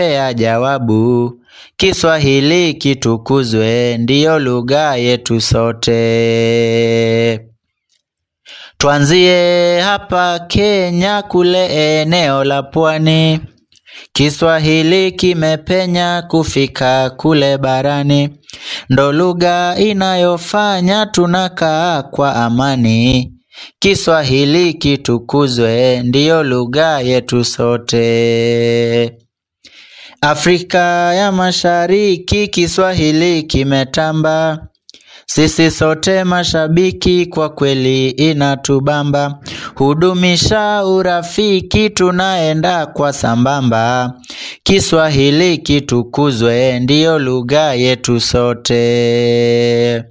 ya jawabu. Kiswahili kitukuzwe, ndiyo lugha yetu sote. Tuanzie hapa Kenya, kule eneo la pwani. Kiswahili kimepenya kufika kule barani, ndo lugha inayofanya tunakaa kwa amani. Kiswahili kitukuzwe, ndiyo lugha yetu sote. Afrika ya Mashariki, Kiswahili kimetamba. Sisi sote mashabiki, kwa kweli inatubamba. Hudumisha urafiki, tunaenda kwa sambamba. Kiswahili kitukuzwe, ndiyo lugha yetu sote.